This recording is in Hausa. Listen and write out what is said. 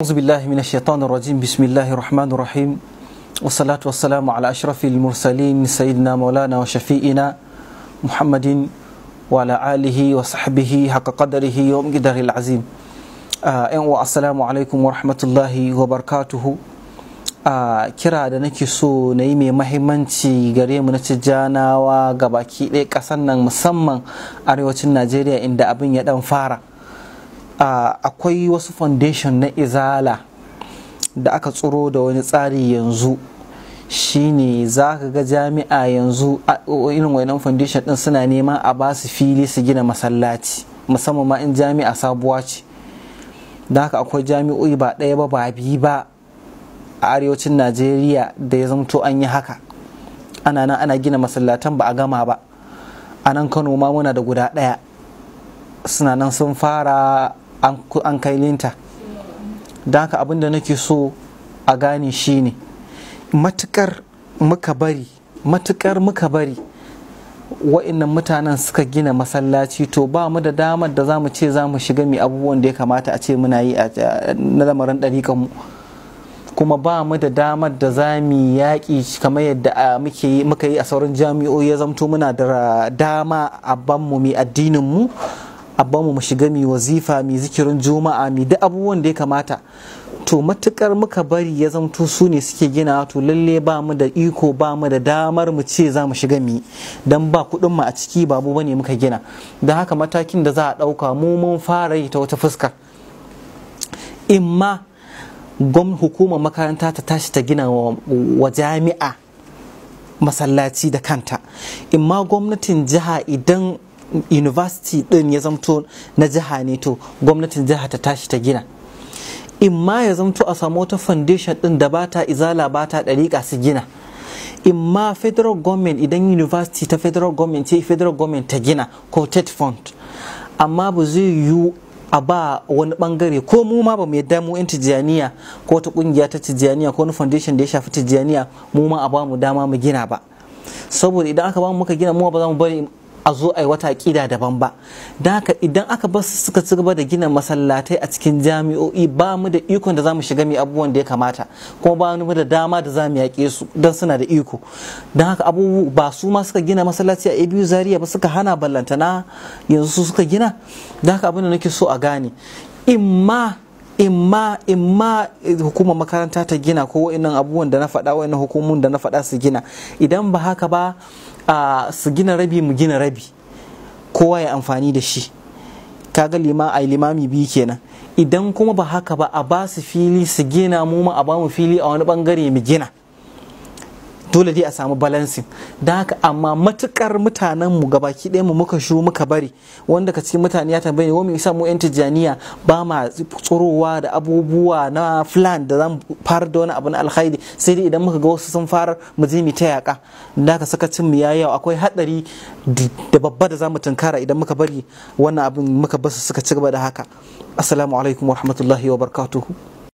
أعوذ بالله من الشيطان الرجيم بسم الله الرحمن الرحيم والصلاة والسلام على أشرف المرسلين سيدنا مولانا وشفيئنا محمد وعلى آله وصحبه حق قدره ومقداره العظيم آه السلام عليكم ورحمة الله وبركاته a kira da nake so na yi mai mahimmanci gare mu na tijjanawa ga baki ɗaya ƙasar nan musamman arewacin najeriya inda abin ya ɗan fara akwai wasu foundation na izala da aka tsoro da wani tsari yanzu shine za ka ga jami'a yanzu irin wannan foundation ɗin suna neman a ba su fili su gina masallaci musamman ma in jami'a sabuwa ce da haka akwai jami'o'i ba ɗaya ba ba biyu ba a arewacin najeriya da ya zamto an yi haka ana nan ana gina masallatan ba a gama ba a nan kano ma muna da guda ɗaya suna nan sun fara an kai linta da haka abin da nake so a gane shine matukar muka bari matukar muka bari wa'innan mutanen suka gina masallaci to ba mu da damar da za mu ce za mu shiga mai abubuwan da ya kamata a ce muna yi na lamarin ɗariƙanmu mu kuma ba mu da damar da za mu yaƙi kamar yadda muka yi a sauran jami'o'i ya zamto muna da dama a banmu mai addinin mu a banmu mu shiga mai wazifa mai zikirin juma'a mai duk abubuwan da ya kamata to matukar muka bari ya zamto su ne suke gina to lalle ba mu da iko ba mu da damar mu ce za mu shiga mi dan ba kuɗin mu a ciki babu bane muka gina don haka matakin da za a ɗauka mu mun fara yi ta wata fuskar imma gwam hukumar makaranta ta tashi ta gina wa jami'a masallaci da kanta imma gwamnatin jiha idan university din ya zamto na jiha ne to gwamnatin jiha ta tashi ta gina imma ya zamto a samu wata foundation din da bata izala bata ɗariƙa su gina imma federal government idan university ta federal government ce federal government ta gina ko tet fund amma ba zai yiwu a ba wani bangare ko mu ma ba mu yadda mu yan tijjaniya ko wata kungiya ta tijjaniya ko wani foundation da ya shafi tijjaniya mu ma a ba mu dama mu gina ba saboda idan aka ba mu muka gina mu ba za mu bari a zo a yi wata aƙida daban ba da haka idan aka bar su suka ci gaba da gina masallatai a cikin jami'o'i ba mu da ikon da za mu shiga mai abubuwan da ya kamata kuma ba mu da dama da za mu yaƙe su don suna da iko don haka abubu ba su ma suka gina masallaci a abu zaria ba suka hana ballantana yanzu su suka gina don haka abin da nake so a gane imma imma imma hukumar makaranta ta gina ko wa'annan abubuwan da na faɗa wa'annan hukumun da na faɗa su gina idan ba haka ba a su gina rabi mu gina rabi kowa ya amfani da shi kaga lima a limami biyu kenan idan kuma ba haka ba a ba su fili su gina mu ma a ba mu fili a wani bangare mu gina dole dai a samu balancing da haka amma matukar mutanen mu gabaki ɗaya mu muka shu muka bari wanda ka cikin mutane ya tambaye wa mu isa mu yan tijjaniya ba ma tsorowa da abubuwa na plan da zamu fara da wani abu na alkhairi sai dai idan muka ga wasu sun fara mu je mu ta yaka da haka sakacin mu yayi akwai hadari da babba da zamu tunkara idan muka bari wannan abin muka basu suka ci gaba da haka assalamu alaikum wa rahmatullahi wa barakatuhu